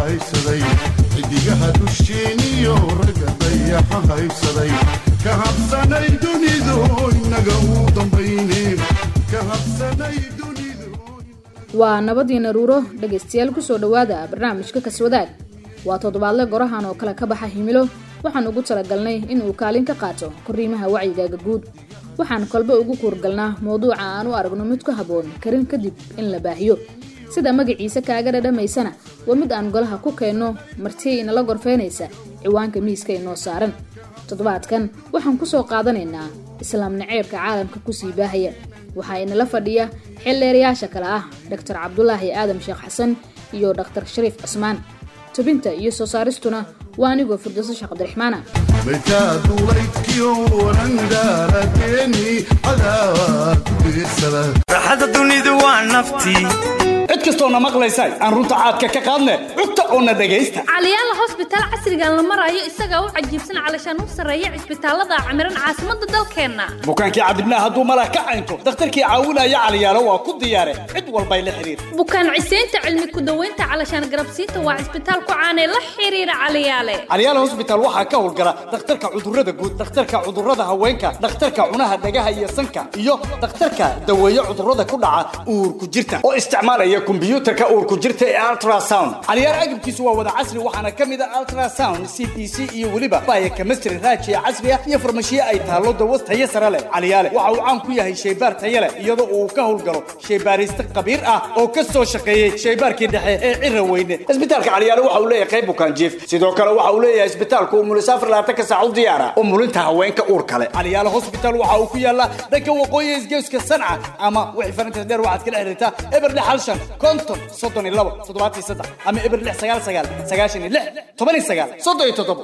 haysaday xidigaha dusheeniyo ragga dayaxa haysaday ka habsanay dunidu inaga uu dambayne ka habsanay dunidu waa nabadii naruuro dhegaystayaal kusoo dhowaada barnaamijka kaswadaag waa toddobaadle gorahan oo kale ka baxa himilo waxaan ugu talagalnay inuu kaalin ka qaato koriimaha wacyigaaga guud waxaan kolba ugu kuurgalnaa mowduuca aan u aragno mid ku habboon karin kadib in la baahiyo sida magaciisa kaaga dhadhamaysana waa mid aan golaha ku keenno marti inala gorfeynaysa ciwaanka miiska inoo saaran toddobaadkan waxaan kusoo qaadanaynaa islaam naceebka caalamka kusii baahaya waxaa inala fadhiya xildheerayaasha kale ah dhaktar cabdulaahi aadam sheekh xasan iyo dhaktar shariif cismaan tubinta iyo soo saaristuna waa anigoo firdowso sheekh cabdiraxmaana maytaa duulaydkiyo wanandaarateeni cadaawaa ku diirsada raaxada dunidu waa naftii cid kastoona maqlaysay aan runta caadka ka qaadne cugta oona dhegaysta caliyaala hosbitaal casrigan la marayo isagaa u cajiibsan calashaan u sarreeya cisbitaalada camiran caasimadda dalkeenna bukaankii cadibnaa hadduu malah ka caynto dakhtarkii caawinaya caliyaalo waa ku diyaare cid walbay la xidhiir bukaan ciseynta cilmi ku-daweynta calashaan garabsiinta waa cisbitaal ku caanee la xiriira caliyaale caliyaala hosbitaal waxaa ka howlgala dhakhtarka cudurrada guud dhakhtarka cudurrada haweenka dhakhtarka cunaha dhagaha iyo sanka iyo dhakhtarka daweeye cudurrada ku dhaca uurku jirta oo isticmaalaya kombiyuutarka uurku jirta ee ultrasound caliyaal agabkiisu waa wada casri waxaana ka mid a ultrasound c b c iyo weliba baya chemistry raajiya casri ah iyo farmashiye ay taallo dawo tayo sare leh caliyaale waxa uu caan ku yahay shaybaar tayo leh iyadoo uu ka howlgalo shaybaariste khabiir ah oo ka soo shaqeeyey shaybaarkii dhexe ee cira weyne isbitaalka caliyaale waxa uu leeyahay qayb bukaan jiif sidoo kale waxa uu leeyahay isbitaalku umulisaafar labaatanka saac u diyaara umulinta haweenka uur kale caliyaale hospital waxa uu ku yaalaa dhanka waqooyi isgeeska sanca ama wixii farinta dheer waxaad kala xiriirtaa eber lix hal shan konton soddon iyo labo toddobaatan iyo saddex ama eber lix sagaal sagaal sagaashan iyo lix toban iyo sagaal soddon iyo toddobo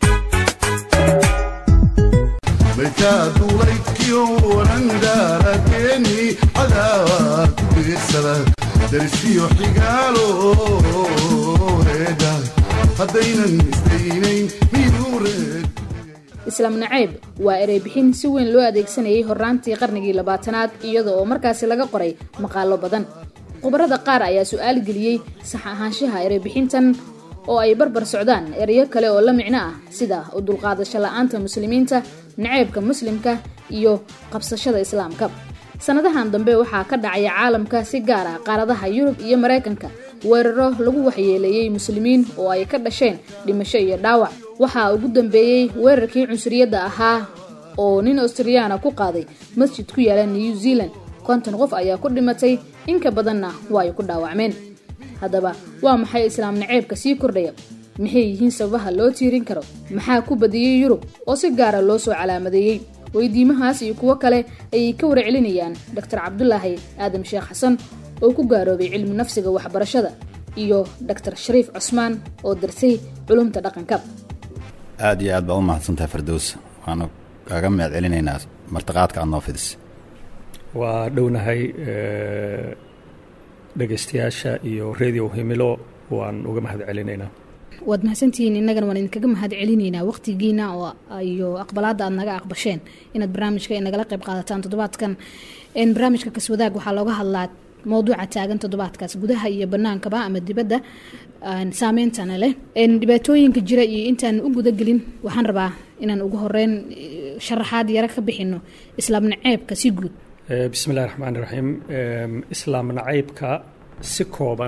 maytaa duulaydkiyo wanandaarateeni cadaawaa ku diirsada darisiyo xigaalo reeda haddaynan isdaynayn miyuu reed islaam naceeb waa ereybixin si weyn loo adeegsanayay horraantii qarnigii labaatanaad iyada oo markaasi laga qoray maqaalo badan khubarada qaar ayaa su-aal geliyey sax ahaanshaha ereybixintan oo ay barbar socdaan ereyo kale oo la micno ah sida u dulqaadasho la-aanta muslimiinta naceebka muslimka iyo qabsashada islaamka sannadahan dambe waxaa ka dhacaya caalamka si gaar ah qaaradaha yurub iyo maraykanka weeraro lagu waxyeeleeyey muslimiin oo ay ka dhasheen dhimasho iyo dhaawac waxaa ugu dambeeyey weerarkii cunsuriyadda ahaa oo nin australiyaana ku qaaday masjid ku yaala new zealand konton qof ayaa ku dhimatay inka badanna waa ay ku dhaawacmeen haddaba waa maxay islaam naceebka sii kordhaya maxay yihiin sababaha loo tiirin karo maxaa ku badiyey yurub oo si gaara loo soo calaamadeeyey weydiimahaas iyo kuwo kale ayay ka warcelinayaan doctor cabdulaahi aadam sheekh xasan oo ku gaaroobay cilmi nafsiga waxbarashada iyo doctor shariif cusmaan oo darsay culumta dhaqanka aada iyo aad baa u mahadsantahay fardows waanu kaaga mahad celinaynaa martiqaadka aad noo fidis waa dhownahay dhegaystayaasha iyo radio himilo waan uga mahad celinaynaa waad mahadsantihiin innagana waan idinkaga mahad celinaynaa waqtigiina oo iyo aqbalaadda aad naga aqbasheen inaad barnaamijka nagala qayb qaadataan toddobaadkan barnaamijka kaswadaag waxaa looga hadlaa mowduuca taagan toddobaadkaas gudaha iyo banaankaba ama dibadda saameyntana leh dhibaatooyinka jira iyo intaan u gudagelin waxaan rabaa inaan ugu horeyn sharaxaad yaro ka bixino islaam naceebka si guud bismi illahi raxmaan iraxiim islaam nacaybka si kooban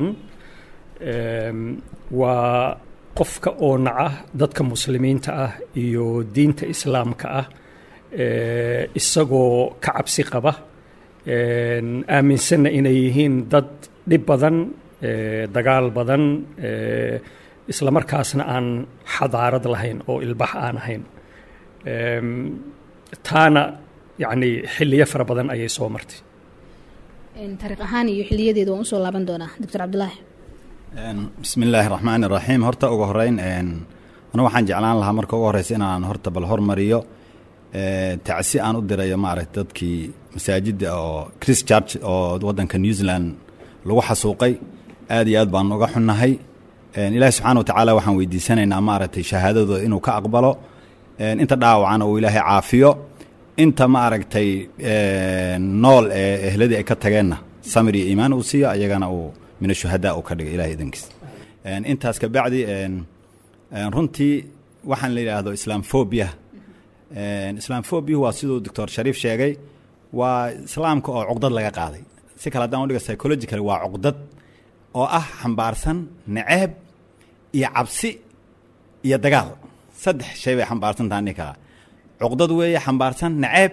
waa qofka oo naca dadka muslimiinta ah iyo diinta islaamka ah isagoo ka cabsi qaba aaminsanna inay yihiin dad dhib badan dagaal badan isla markaasna aan xadaarad lahayn oo ilbax aan ahayn taana yacni xilliyo fara badan ayay soo martay taariikh ahaan iyo xiliyadeeda waan usoo laaban doonaa doctor cabdulaahi bismi illaahi raxmaan iraxiim horta ugu horeyn anu waxaan jeclaan lahaa marka ugu horeysa inaan horta bal hormariyo tacsi aan u dirayo maaragta dadkii masaajidda oo chris church oo waddanka new zealand lagu xasuuqay aad iyo aad baan uga xunnahay ilaahi subxaana watacaala waxaan weydiisanaynaa maaragtay shahaadadooda inuu ka aqbalo inta dhaawacana uu ilaahay caafiyo inta maaragtay nool ee ehladii ay ka tageenna samir iyo iimaan uu siiyo ayagana uu min ashuhadaa uu ka dhigay ilahay idankiis Een, intaas ka bacdi een, een, runtii waxaan la yidhaahdo islaamphobia Een, islaamphobia waa siduu doctor shariif sheegay waa islaamka oo cuqdad laga qaaday si kale haddaan udhiga psychological waa cuqdad oo ah xambaarsan naceeb iyo cabsi iyo dagaal saddex shay bay xambaarsan tahay ninkaa cuqdad weeye xambaarsan naceeb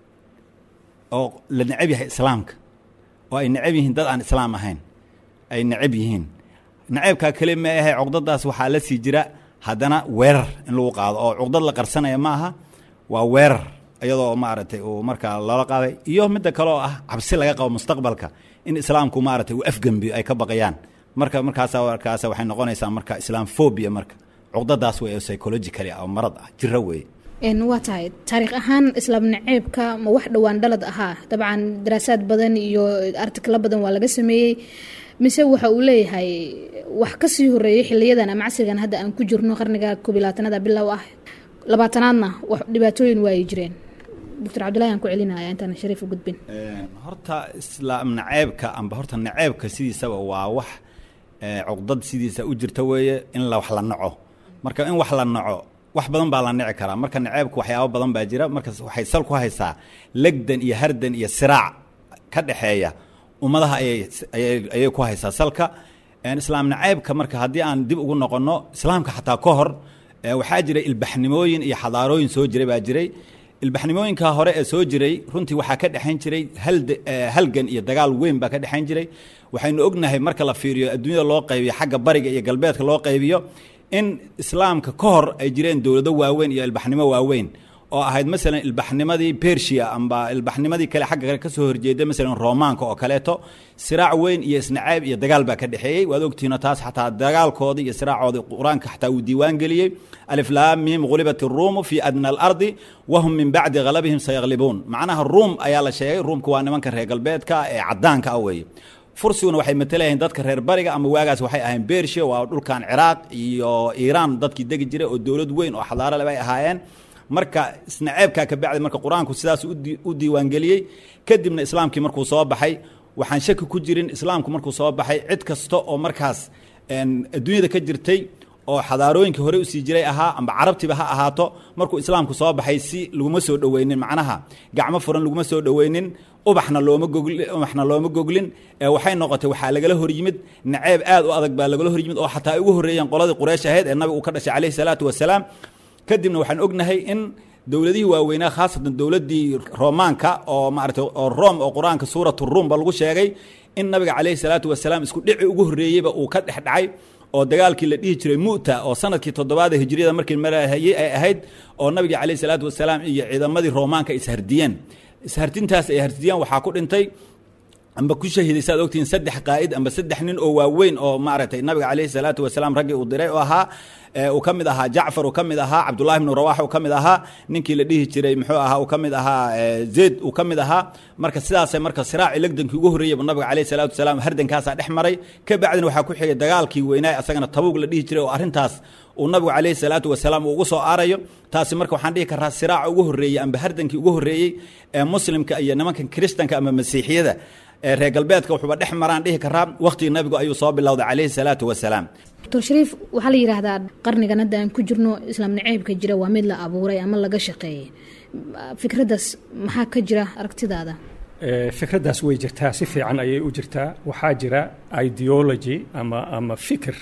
oo la neceb yahay islaamka oo ay neceb yihiin dad aan islaam ahayn ay neceb yihiin naceebkaa keli ma ahe cuqdadaas waxaa la sii jira haddana weerar in lagu qaado oo cuqdad la qarsanaya ma aha waa weerar iyadoo maaragtay uu markaa loola qaaday iyo midda kale oo ah cabsi laga qabo mustaqbalka in islaamku maaragtay uu afgembiyo ay ka baqayaan marka markaasa markaasa waxay noqonaysaa marka islaamphobia marka cuqdadaas wey oo psychologically ah oo marad ah jiro weeye Een, waa tahay taariikh ahaan islaam naceebka ma wax dhowaan dhalad ahaa dabcan daraasaad badan iyo artiklo badan waa laga sameeyey mise waxa uu leeyahay wax kasii horeeyey xiliyadan ama casrigan hadda aan ku jirno qarniga koob iyo labaatanada bilow ah labaatanaadna wax dhibaatooyin waayay jireen doctor cabdullahi aan ku celinaya intaan shariif u gudbin Een, horta islaam naceebka amba horta naceebka sidiisaba waa wax ee, cuqdad sidiisa u jirta weeye in la wax la naco marka in wax la naco wax badan baa la nici karaa marka naceebka waxyaabo badan baa jira marka waxay sal ku haysaa legdan iyo hardan iyo siraac ka dhexeeya ummadaha ayay ayay ayay ku haysaa salka Een, islaam naceebka marka haddii aan dib ugu noqonno islaamka xataa ka hor ee, waxaa jiray ilbaxnimooyin iyo xadaarooyin soo jiray baa jiray ilbaxnimooyinka hore ee soo jiray runtii waxaa ka dhexayn jiray halde- eh, halgan iyo dagaal weyn baa ka dhexayn jiray waxaynu ognahay marka la fiiriyo adduunyada loo qaybiyo xagga bariga iyo galbeedka loo qaybiyo in islaamka ka hor ay jireen dowlado waaweyn iyo ilbaxnimo waaweyn oo ahayd masalan ilbaxnimadii persia amba ilbaxnimadii kale xagga kale ka soo horjeeda masalan romaanka oo kaleeto siraac weyn iyo isnacaab iyo dagaal baa ka dhexeeyey waad ogtihiino taas xataa dagaalkoodii iyo siraacoodii qur-aanka xataa uu diiwaan geliyey alif laam mim ghulibat iruumu fi adna alardi wahum min bacdi ghalabihim sayaglibuun macnaha ruum ayaa la sheegay ruumka waa nimanka reer galbeedka ee cadaanka ah weeye fursiguna waxay matalayihiin dadka reer bariga ama waagaas waxay ahayn bershiya waa dhulkan ciraaq iyo iiraan dadkii degi jiray oo dowlad weyn oo xadaaro leh bay ahaayeen marka isnaceebkaa ka bacdi marka qur-aanku sidaas u di- u diiwaangeliyey kadibna islaamkii markuu soo baxay waxaan shaki ku jirin islaamku markuu soo baxay cid kasta oo markaas een, adduunyada ka jirtay oo xadaarooyinkii hore usii jiray ahaa amba carabtiba ha ahaato markuu islaamku soo baxay si laguma soo dhoweynin macnaha gacmo furan laguma soo dhoweynin ubaxna looma gogli ubaxna looma goglin ee waxay noqotay waxaa lagala hor yimid naceeb aad u adag baa lagala hor yimid oo xataa ay ugu horreeyeen qoladii quraysh ahayd ee nabiga uu ka dhashay calayhi salaatu wasalaam kadibna waxaan ognahay in dowladihii waaweynaa khaasatan dowladdii romaanka oo maaragtay oo rom oo qur-aanka suuratu ruum ba lagu sheegay in nabiga calayhi salaatu wasalaam isku dhici ugu horreeyeyba uu ka dhex dhacay oo dagaalkii la dhihi jiray mu'ta oo sanadkii toddobaad ee hijriyada markii marahayey ay ahayd oo nabiga calayhi salaatu wasalaam iyo ciidamadii romaanka ishardiyeen ishardintaas ay hardiyeen waxaa ku dhintay amba ku shahiday saad ogtihiin saddex qaa'id amba saddex nin oo waaweyn oo maaragtay nabiga calayhi salaatu wasalaam raggii uu diray oo ahaa ee uu ka mid ahaa jacfar uu ka mid ahaa cabdullahi bnu rawax uu ka mid ahaa ninkii la dhihi jiray muxuu ahaa uu ka mid ahaa ee, zayd uu ka mid ahaa marka sidaasay marka siraaci legdankii ugu horreeyey bu nabiga calayhi salaatu wasalaam hardankaasaa dhex maray ka bacdina waxaa ku xigay dagaalkii weynaa asagana tabuug la dhihi jiray oo arrintaas uu nabigu calayhi salaatu wasalaam uu ugu soo aarayo taasi marka waxaan dhihi karaa siraaca ugu horreeyey amba hardankii ugu horreeyey ee muslimka iyo nimankan kiristanka ama masiixiyada ee reer galbeedka wuxuuba dhex maraan dhihi karaa wakhtigii nabigu ayuu soo bilowday calayhi salaatu wasalaam doctor shariif waxaa la yidhaahdaa qarnigan hadda aan ku jirno islaam naceybka jira waa mid la abuuray ama laga shaqeeyey fikraddaas maxaa ka jira aragtidaada Ee, fikraddaas way jirtaa si fiican ayay u jirtaa waxaa jira ideology ama ama fikir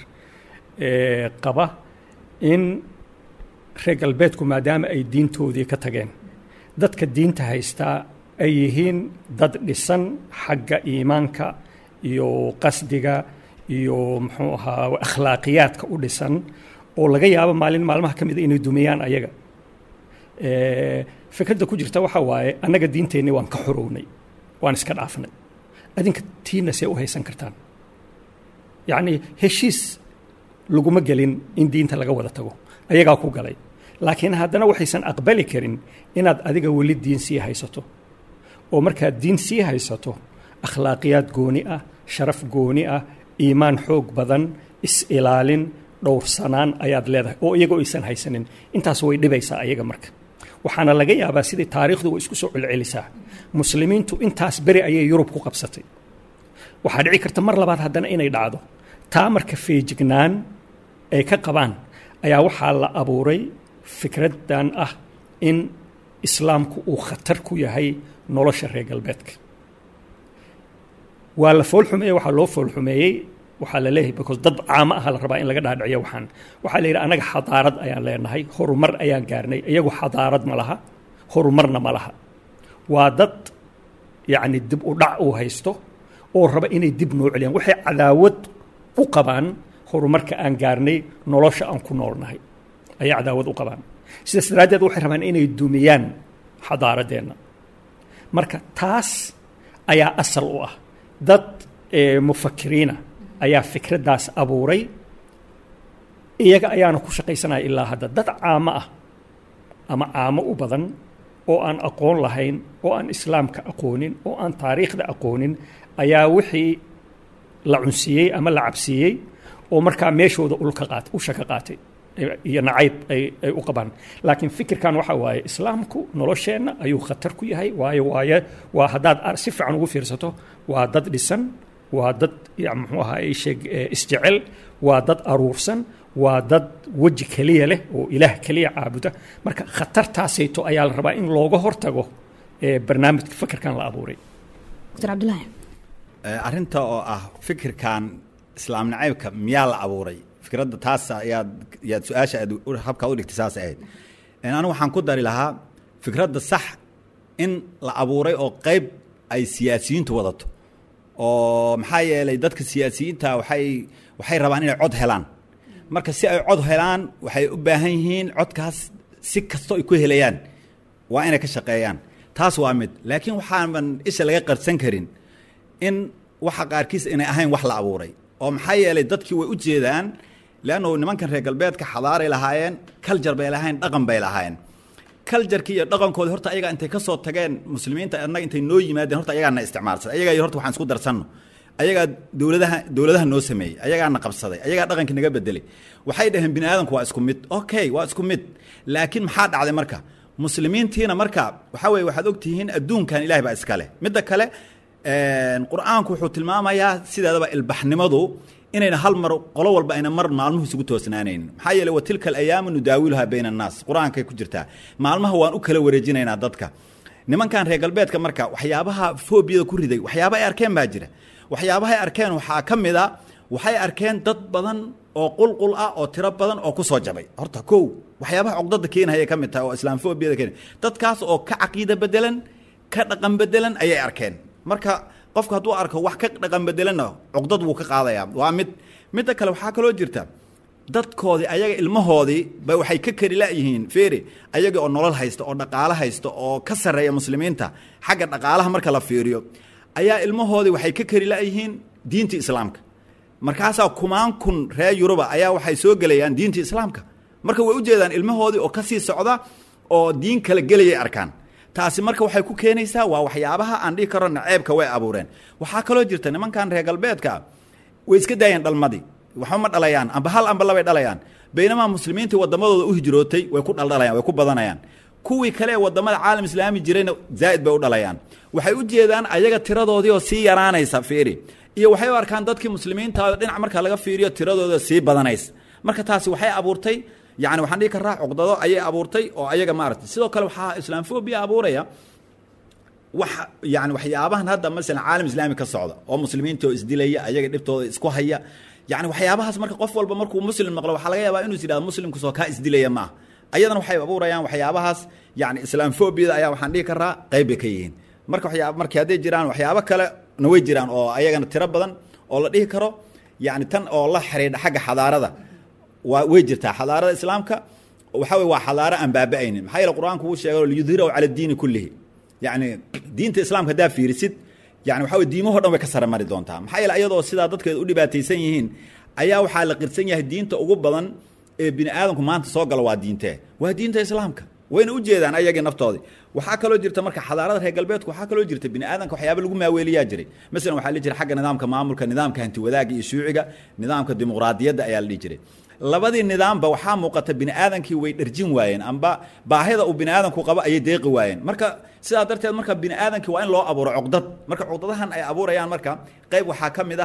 ee, qaba in reer galbeedku maadaama ay diintoodii ka tageen dadka diinta haystaa ay yihiin dad dhisan xagga iimaanka iyo qasdiga iyo muxuu ahaa akhlaaqiyaadka u dhisan oo laga yaabo maalin maalmaha ka mida inay dumiyaan ayaga Ee, fikradda ku jirta waxaa waaye annaga diinteenni waan ka xorownay waan iska dhaafnay adinka tiina see u haysan kartaan yacni heshiis laguma gelin in diinta laga wada tago ayagaa ku galay laakiin haddana waxaysan aqbali karin inaad adiga weli diin sii haysato oo markaad diin sii haysato akhlaaqiyaad gooni ah sharaf gooni ah iimaan xoog badan is-ilaalin dhowrsanaan ayaad leedahay oo iyagoo aysan haysanin intaas way dhibaysaa ayaga marka waxaana laga yaabaa sidai taariikhdu way isku soo celcelisaa muslimiintu intaas beri ayay yurub ku qabsatay waxaa dhici karta mar labaad haddana inay dhacdo taa marka feejignaan ay ka qabaan ayaa waxaa la abuuray fikraddan ah in islaamku uu khatar ku yahay nolosha reer galbeedka waa la foolxumeeyey waxaa loo foolxumeeyey waxaa la leeyahay because dad caamo ah la rabaa in laga dhaadhiciyo waxaan waxaa la yidhi anaga xadaarad ayaan leenahay horumar ayaan gaarnay iyagu xadaarad ma laha horumarna ma laha waa dad yacni dib u dhac uu haysto oo raba inay dib noo celiyaan waxay cadaawad u qabaan horumarka aan gaarnay nolosha aan ku noolnahay ayay cadaawad u qabaan sidaas daraaddeed waxay rabaan inay dumiyaan xadaaradeenna marka taas ayaa asal u ah dad mufakiriina ayaa fikraddaas abuuray iyaga ayaana ku shaqaysanaya ilaa hadda dad caamo ah ama caamo u badan oo aan aqoon lahayn oo aan islaamka aqoonin oo aan taariikhda aqoonin ayaa wixii la cunsiiyey ama la cabsiiyey oo markaa meeshooda ulka qaat usha ka qaatay iyo nacayb ay ay u qabaan laakiin fikirkan waxa waaye islaamku nolosheenna ayuu khatar ku yahay waayo waaye waa haddaad si fiican ugu fiirsato waa dad dhisan waa dad muxuu ahaa sheeg isjecel waa dad aruursan waa dad weji keliya leh oo ilaah keliya caabuda marka khatartaasayto ayaa la rabaa in looga hortago barnaamijka fikirkan la abuuray dr cabdulaahi arrinta oo ah fikirkan islaam nacaybka miyaa la abuuray fikradda taas ayaad yaad su-aasha aad habkaa u dhigtay saas ahayd anigu waxaan ku dari lahaa fikradda sax in la abuuray oo qayb ay siyaasiyiintu wadato oo maxaa yeelay dadka siyaasiyiinta waxay waxay rabaan inay cod helaan marka si ay cod helaan waxay u baahan yihiin codkaas si kastoo ay ku helayaan waa inay ka shaqeeyaan taas waa mid laakiin waxaaban isha laga qarsan karin in waxa qaarkiis inay ahayn wax la abuuray oo maxaa yeelay dadkii way u jeedaan leannu nimankan reer galbeedka xadaaray lahaayeen kaljar bay lahayn dhaqan bay lahaayeen kaljarkii iyo dhaqankoodii horta ayagaa intay ka soo tageen muslimiinta annaga intay noo yimaadeen horta ayagaana isticmaalsaday ayagaa iyo horta waxaan isku darsanno ayagaa dowladaha dowladaha noo sameeyey ayagaana qabsaday ayagaa dhaqankii naga bedelay waxay dhaheen bini aadamku waa isku mid okay waa isku mid laakiin maxaa dhacday marka muslimiintiina marka waxaa weye waxaad ogtihiin adduunkan ilahay baa iska leh midda kale qur-aanku wuxuu tilmaamayaa sideedaba ilbaxnimadu inayna hal mar qolo walba ayna mar maalmuhu isugu toosnaanaynin maxaa yeele wa tilka alayaamu nudaawiluhaa bayna annaas qur-aankay ku jirtaa maalmaha waan u kala wareejinaynaa dadka nimankan reer galbeedka marka waxyaabaha foobiyada ku riday waxyaaba ay arkeen baa jira waxyaabahay arkeen waxaa ka mid a waxay arkeen dad badan oo qulqul ah oo tiro badan oo ku soo jabay horta kow waxyaabaha cogdada keenahayay ka mid tahay oo islaamfoobiyada keen dadkaas oo ka caqiida bedelan ka dhaqan bedelan ayay arkeen marka qofku hadduu arko wax ka dhaqan bedelanna cugdad wuu ka qaadayaa waa mid midda kale waxaa kaloo jirta dadkoodii ayaga ilmahoodii ba waxay ka kari layihiin feri ayaga oo nolol haysta oo dhaqaalo haysta oo ka sarreeya muslimiinta xagga dhaqaalaha marka la fiiriyo ayaa ilmahoodii waxay ka kari layihiin diinta islaamka markaasaa kumaan kun reer yuruba ayaa waxay soo gelayaan diinta islaamka marka way u jeedaan ilmahoodii oo kasii socda oo diin kala gelayay arkaan taasi marka waxay ku keenaysaa waa waxyaabaha aan dhihi karo naceebka way abuureen waxaa kaloo jirta nimankan reer galbeedka way iska daayeen dhalmadii waxba ma dhalayaan amba hal amba labay dhalayaan baynamaa muslimiintii wadamadooda u hijrootay way ku dhaldhalayaan way ku badanayaan kuwii kale ee wadamada caalam islaami jirayna zaa'id bay u dhalayaan waxay u jeedaan ayaga tiradoodii oo sii yaraanaysa fiiri iyo waxay u arkaan dadkii muslimiinta dhinac marka laga fiiriyo tiradooda sii badanaysa marka taasi waxay abuurtay yani waxaan dhihi karaa cuqdado ayay abuurtay oo ayaga maaragtay sidoo kale waxaa islaamfobia abuuraya wax yani waxyaabahan hadda masalan caalam islaami ka socda oo muslimiinta oo isdilaya ayaga dhibtooda isku haya yani waxyaabahaas marka qof walba markuu muslim maqlo waxaa laga yaabaa inuu is yidhahdo muslimkusoo kaa isdilaya maaha ayadana waxay abuurayaan waxyaabahaas yani islaamfobiada ayaa waxaan dhihi karaa qayb bay ka yihiin marka waxyaa markii hadday jiraan waxyaabo kale na way jiraan oo ayagana tiro badan oo la dhihi karo yani tan oo la xidhiidha xagga xadaarada waa way jirtaa xadaarada islaamka waxa wey waa xadaaro aan baaba-aynin maxaa yeele qur-aanku wuu sheegay liyudhirahu cala diini kullihi yani diinta islaamka haddaa fiirisid yani waxa wey diimaho dhan way ka sare mari doontaa maxaa yeele ayadoo sidaa dadkeeda u dhibaataysan yihiin ayaa waxaa la qirsan yahay diinta ugu badan ee bini aadamku maanta soo gala waa diintee waa diinta islaamka wayna u jeedaan ayagii naftoodii waxaa kaloo jirta marka xadaarada reer galbeedku waxaa kaloo jirta bini aadanka waxyaaba lagu maaweeliyaa jiray masalan waxaa la jira xagga nidaamka maamulka nidaamka hanti wadaagga iyo shuuciga nidaamka dimuqraadiyadda ayaa la dhihi jiray labadii nidaamba waxaa muuqata bini aadankii way dharjin waayeen amba baahida uu bini aadanku qabo ayay deeqi waayeen marka sidaa darteed marka bini aadankii waa in loo abuuro cuqdad marka cuqdadahan ay abuurayaan marka qayb waxaa ka mid ah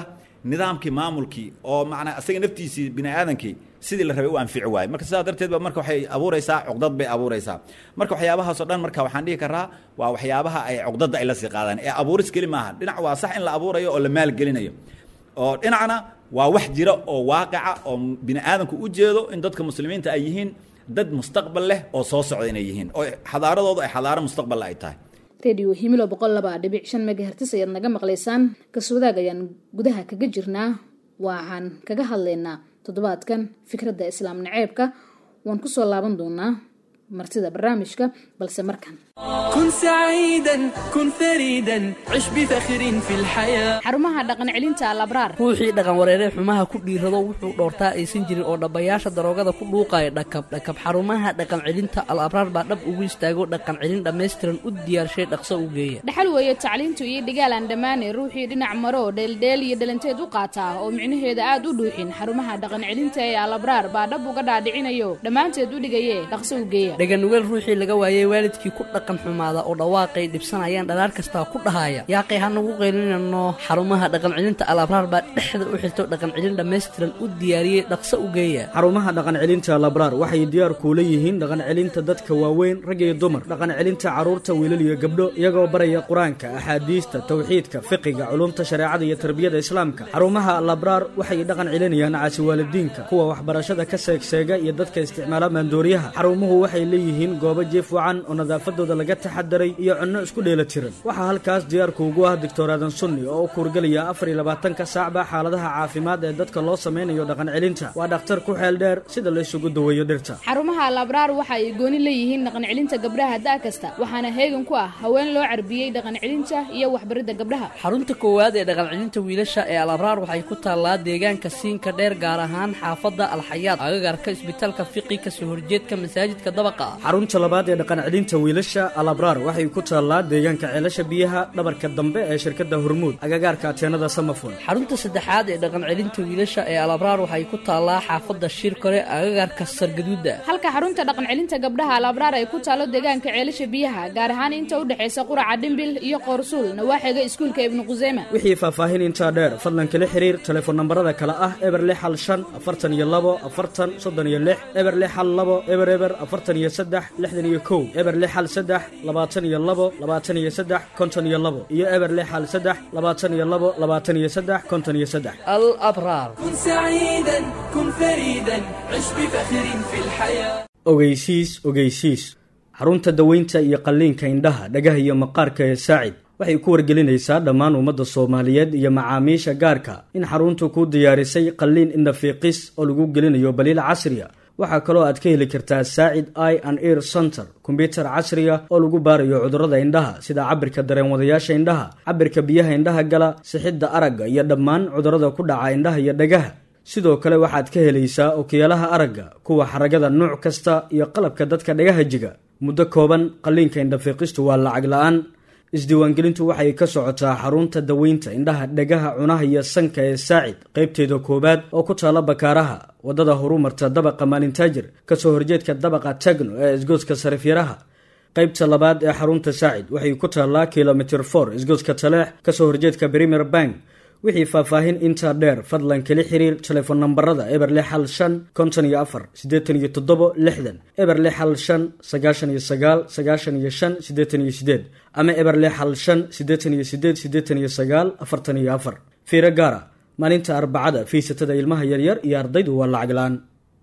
nidaamkii maamulkii oo macnaa isaga naftiisii bini aadankii sidii la rabay u anfici waayo marka sidaa darteed ba marka waxay abuuraysaa cuqdad bay abuuraysaa marka waxyaabahaasoo dhan marka waxaan dhihi karaa waa waxyaabaha ay cuqdadda ay la sii qaadaan ee abuuris keli maaha dhinac waa sax in la abuurayo oo la maalgelinayo oo dhinacna waa wax jira oo waaqica oo bini aadamku u jeedo in dadka muslimiinta ay yihiin dad mustaqbal leh oo soo socda inay yihiin oo xadaaradoodu ay xadaaro mustaqballe ay tahay redio himilo boqol laba dhibic shan megahertis ayaad naga maqlaysaan kaswadaag ayaan gudaha kaga jirnaa waxaan kaga hadlaynaa toddobaadkan fikradda islaam naceebka waan kusoo laaban doonaa martida barnaamijka balse markan كن سعيدا كن فريدا عش بفخر في الحياة xarumaha dhaqan celinta alabraar ruuxii dhaqan wareeree xumaha ku dhiirado wuxuu dhoortaa aysan jirin oo dhabbayaasha daroogada ku dhuuqaya dhakab dhakab xarumaha dhaqan celinta al abraar baa dhab ugu istaago dhaqan celin dhammaystiran u diyaarshay dhaqso u geeya dhaxal weeye tacliintu iyo dhigaalaan dhammaane ruuxii dhinac maro dheeldheel iyo dhalanteed u qaataa oo micnaheeda aad u dhuuxin xarumaha dhaqan celinta ee alabraar baa dhab uga dhaadhicinayo dhammaanteed u dhigaye dhaqso u geeya dhaganugeel ruuxii laga waayey waalidkii ku dhaqan xumaada oo dhawaaqay dhibsanayaan dhalaar kastaa ku dhahaya yaaqay hanagu qaylinano xarumaha dhaqan celinta al abraar baa dhexda u xirto dhaqan celin dhammaystiran u diyaariyey dhaqso u geeya xarumaha dhaqan celinta labraar waxay diyaar kuula yihiin dhaqan celinta dadka waaweyn rag iyo dumar dhaqan celinta carruurta wiilal iyo gabdho iyagoo baraya qur-aanka axaadiista tawxiidka fiqiga culumta shareecada iyo tarbiyada islaamka xarumaha labraar waxay dhaqan celinayaan caasi waalidiinka kuwa waxbarashada ka seegseega iyo dadka isticmaala maandooriyaha xarumuhu waxay leeyihiin goobo jiif wacan oo nadaafadooda laga taxadaray iyo cunno isku dheela tiran waxaa halkaas diyaarku ugu ah doctor aadan sunni oo u kuurgelaya afar iyo labaatanka saacba xaaladaha caafimaad ee dadka loo sameynayo dhaqan celinta waa dhakhtar ku xeel dheer sida la isugu daweeyo dhirta xarumaha alabraar waxa ay gooni leeyihiin dhaqan celinta gabdhaha da' kasta waxaana heegan ku ah haween loo carbiyey dhaqan celinta iyo waxbaridda gabdhaha xarunta koowaad ee dhaqan celinta wiilasha ee al abraar waxay ku taallaa deegaanka siinka dheer gaar ahaan xaafadda alxayaad agagarka isbitaalka fiqi kasoo horjeedka masaajidka dabaqa ah xarunta labaad ee dhaqan celinta wiilasha alabraar waxay ku taallaa deegaanka ceelasha biyaha dhabarka dambe ee shirkadda hormuud agagaarka ateenada samafon xarunta saddexaad ee dhaqan celinta wiilasha ee al abraar waxay ku taallaa xaafadda shirkore agagarka sargaduuda halka xarunta dhaqan celinta gabdhaha alabraar ay ku taalo deegaanka ceelasha biyaha gaar ahaan inta u dhexaysa quraca dhimbil iyo qoorsuul nawaaxiga iskuulka ibnu quseyma wixii faahfaahin intaa dheer fadlan kala xiriir telefoon nambarada kale ah eber lix hal shan afartan iyo labo afartan soddon iyo lix eber lix hal labo eber eber afartan iyo saddex lixdan iyo kow eber lix hal saddex labaatan iyo labo labaatan iyo saddex konton iyo labo iyo eber lix hal saddex labaatan iyo labo labaatan iyo saddex konton iyo saddex al abraar كن سعيدا كن فريدا عش بفخر في الحياة ogeysiis ogeysiis xarunta daweynta iyo qalliinka indhaha dhagaha iyo maqaarka ee saacid waxay ku wargelinaysaa dhammaan ummadda soomaaliyeed iyo macaamiisha gaarka in xaruntu ku diyaarisay qalliin indhafiiqis oo lagu gelinayo baliil casriya waxaa kaloo aad ka heli kartaa saacid i and ear center kombyutar casriya oo lagu baarayo cudurrada indhaha sida cabirka dareenwadayaasha indhaha cabirka biyaha indhaha gala sixidda aragga iyo dhammaan cudurrada ku dhaca indhaha iyo dhagaha sidoo kale waxaad ka helaysaa okiyaalaha aragga kuwa xaragada nuuc kasta iyo qalabka dadka dhagaha jiga muddo kooban qalliinka indhafiiqistu waa lacag la-aan isdiiwaangelintu waxay ka socotaa xarunta daweynta indhaha dhagaha cunaha iyo sanka ee saacid qaybteeda koowaad oo ku taala bakaaraha waddada horumarta dabaqa maalintaajir kasoo horjeedka dabaqa tagno ee isgoodska sarifyaraha qaybta labaad ee xarunta saacid waxay ku taallaa kilomitr for isgoodska taleex kasoo horjeedka premier bank wixii faahfaahin intaa dheer fadlan kala xiriir telefoon nambarada eber lix hal shan konton iyo afar siddeetan iyo toddobo lixdan eber lix hal shan sagaashan iyo sagaal sagaashan iyo shan siddeetan iyo sideed ama eber lix hal shan siddeetan iyo sideed siddeetan iyo sagaal afartan iyo afar fiiro gaara maalinta arbacada fiisatada ilmaha yaryar iyo ardaydu waa lacag la-aan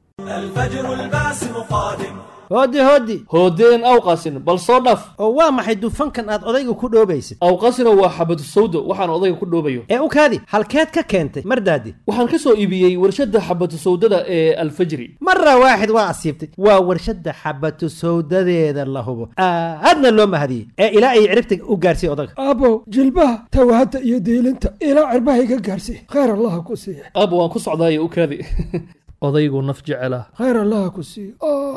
الفجر الباسم قادم hooddi hooddi hoodeen awqasin bal soo dhaf oo waa maxay dufankan aad odayga ku dhoobaysid awqasina waa xabadu sawdo waxaan odayga ku dhoobayo ee u kaadi halkeed ka keentay mardaadi waxaan ka soo iibiyey warshadda xabatu sawdada ee alfajri mara waaxid waa asiibtay waa warshadda xabatu sawdadeeda la hubo aadna loo mahadiyey ee ilaa ay ciribta u gaarsiiy odaga aabow jilbaha tawaadda iyo diilinta ilaa cirbaha iga gaarsiiy khayr allaha ku siiya aab waan ku socdaayo u kaadi odaygu naf jecela khayr allaha ku siiyo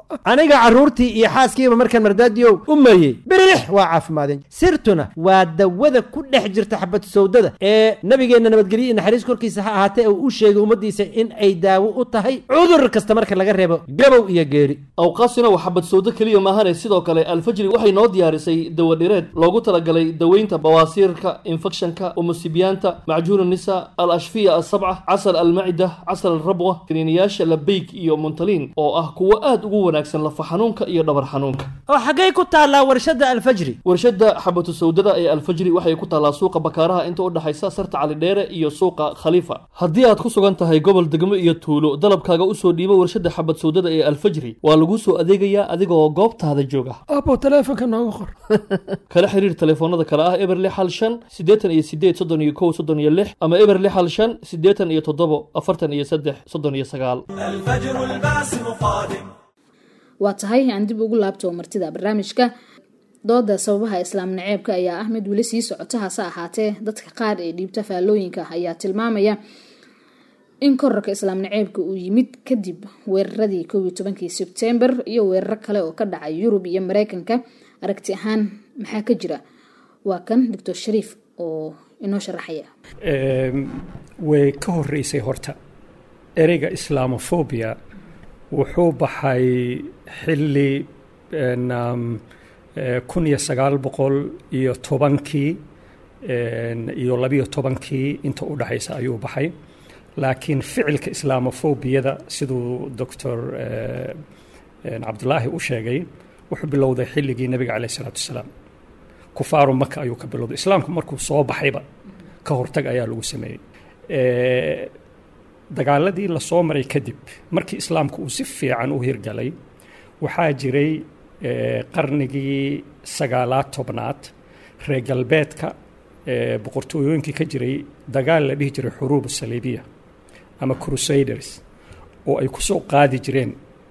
aniga carruurtii iyo xaaskiiba markaan mardaadiyow u mayey birilix waa caafimaadeen sirtuna waa dawada ku dhex jirta xabatu sawdada ee nabigeenna nabadgelyo iyo naxariis korkiisa ha ahaatee uu u sheegay ummaddiisa in ay daawo u tahay cudur kasta marka laga reebo gabow iyo geeri awqaasina waa xabad sawdo keliya maahane sidoo kale alfajri waxay noo diyaarisay dawadhireed loogu talagalay daweynta bawaasiirka infekshanka umusibiyaanta macjuun nisa al ashfiya asabca casal almacida casal alrabwa kaniiniyaasha labeyg iyo muntaliin oo ah kuwo aad ugu wanaagsan lafa xanuunka iyo dhabar xanuunka oo xaggay ku taallaa warshadda alfajri warshadda xabatu sawdada ee alfajri waxay ku taallaa suuqa bakaaraha inta u dhexaysa sarta calidheere iyo suuqa khaliifa haddii aad ku sugan tahay gobol degmo iyo tuulo dalabkaaga usoo dhiibo warshadda xabad sawdada ee alfajri waa laguu soo adeegayaa adigoo goobtaada jooga abo taleefonka nooga qor kala xiriir telefoonada kale ah eber lix hal shan siddeetan iyo sideed soddon iyo kow soddon iyo lix ama eber lix hal shan siddeetan iyo toddobo afartan iyo saddex soddon iyo sagaal الفجر الباسم قادم waa tahay aan dib ugu laabto martida barnaamijka dooda sababaha islaam naceebka ayaa ah mid weli sii socota hase ahaatee dadka qaar ee dhiibta faallooyinka ayaa tilmaamaya in korarka islaam naceebka uu yimid kadib weeraradii kow iyo tobankii sebtembar iyo weeraro kale oo ka dhacay yurub iyo mareykanka aragti ahaan maxaa ka jira waa kan doctor shariif oo inoo sharaxaya way ka horeysay horta ereyga islamophobia wuxuu baxay xilli kun iyo sagaal boqol iyo tobankii iyo labiyo tobankii inta u dhexaysa ayuu baxay laakiin ficilka islamophobiyada siduu doctor cabdulaahi u sheegay wuxuu bilowday xilligii nabiga caleyh isalaatu wasalaam kufaaru maka ayuu ka bilowday islaamku markuu soo baxayba ka hortag ayaa lagu sameeyey dagaaladii lasoo maray kadib markii islaamku uu si fiican u hirgalay waxaa jiray qarnigii sagaalaad tobnaad reer galbeedka boqortooyooyinkii ka jiray dagaal la dhihi jiray xuruub saliibiya ama crusaders oo ay ku soo qaadi jireen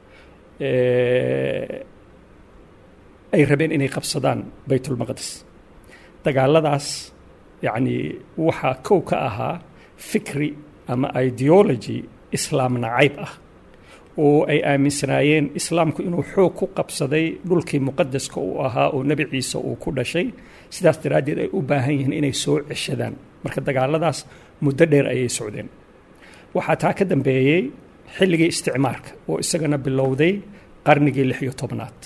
ay rabeen inay qabsadaan baytulmaqdis dagaaladaas yacni waxaa kow ka ahaa fikri ama ideology islaam nacayb ah oo ay aaminsanaayeen islaamku inuu xoog ku qabsaday dhulkii muqadaska uu ahaa oo nebi ciise uu ku dhashay sidaas daraaddeed ay u baahan yihiin inay soo ceshadaan marka dagaaladaas muddo dheer ayay socdeen waxaa taa ka dambeeyey xilligii isticmaarka oo isagana bilowday qarnigii lix iyo tobnaad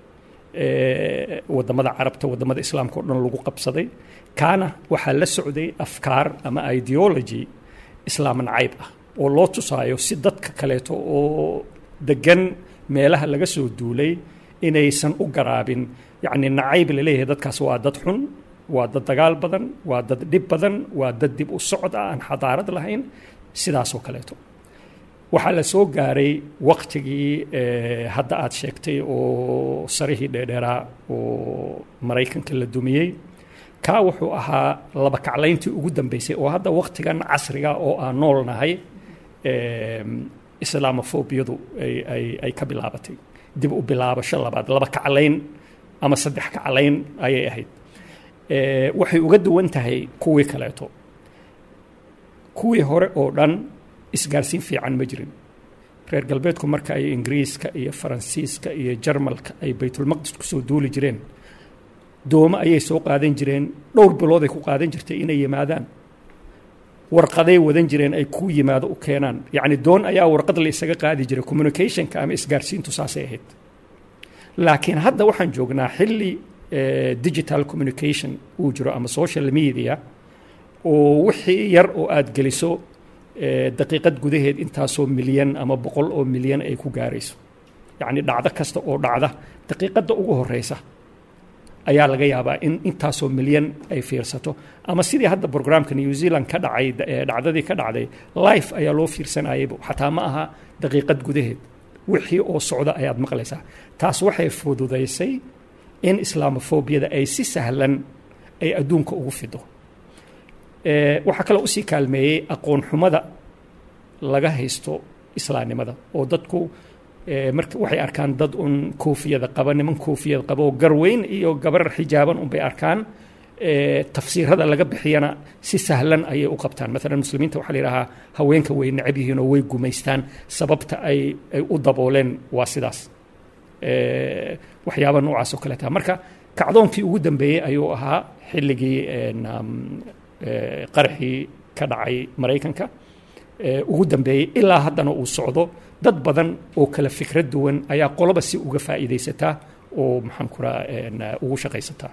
wadamada carabta wadamada islaamka oo dhan lagu qabsaday kaana waxaa la socday afkaar ama ideology islaam nacayb ah oo loo tusaayo si dadka kaleeto oo degan meelaha laga soo duulay inaysan u garaabin yacni nacayb laleeyahay dadkaas waa dad xun waa dad dagaal badan waa dad dhib badan waa dad dib u socod ah aan xadaarad lahayn sidaasoo kaleeto waxaa la soo gaaray waktigii hadda aad sheegtay oo sarihii dheerdheeraa oo maraykanka la dumiyey kaa wuxuu ahaa laba kaclayntii ugu dambeysay oo hadda waktigan casriga oo aan nool nahay islaamofobiyadu ay ka bilaabatay dib u bilaabasho labaad laba kaclayn ama saddex kaclayn ayay ahayd waxay uga duwan tahay kuwii kaleeto kuwii hore oo dhan isgaarsiin fiican ma jirin reer galbeedku marka ay ingiriiska iyo faransiiska iyo jarmalka ay baytulmaqdis kusoo duuli jireen doomo ayay soo qaadan jireen dhowr bilooday ku qaadan jirtay inay yimaadaan warqaday wadan jireen ay ku yimaado u keenaan yacni doon ayaa warqad la isaga qaadi jiray communicationka ama isgaarsiintu saasay ahayd laakiin hadda waxaan joognaa xilli digital communication uu jiro ama social media oo wixii yar oo aad geliso daqiiqad gudaheed intaasoo milyan ama boqol oo milyan ay ku gaarayso yacni dhacdo kasta oo dhacda daqiiqadda ugu horeysa ayaa laga yaabaa in intaasoo milyan ay fiirsato ama sidii hadda brograamka new zealand ka dhacay dhacdadii ka dhacday life ayaa loo fiirsanayayba xataa ma aha daqiiqad gudaheed wixii oo socda ayaad maqlaysaa taas waxay fududaysay in islaamofobiyada ay si sahlan ay adduunka ugu fido waxaa kaloo usii kaalmeeyey aqoon xumada laga haysto islaamnimada oo dadku marka waxay arkaan dad un koofiyada qaba niman koofiyada qaba oo garweyn iyo gabar xijaaban unbay arkaan tafsiirada laga bixiyana si sahlan ayay u qabtaan maalan muslimiinta waxaa la yidhahaa haweenka way necab yihiin oo way gumaystaan sababta ay ay u dabooleen waa sidaas eh, waxyaaba noocaas oo kaleeta marka kacdoonkii ugu dambeeyey ayuu ahaa xilligii en, um, eh, qaraxii ka dhacay maraykanka eh, ugu dambeeyey ilaa haddana uu socdo dad badan oo kala fikrad duwan ayaa qoloba si uga faa'iidaysataa oo maxaan ku raha ugu shaqaysataa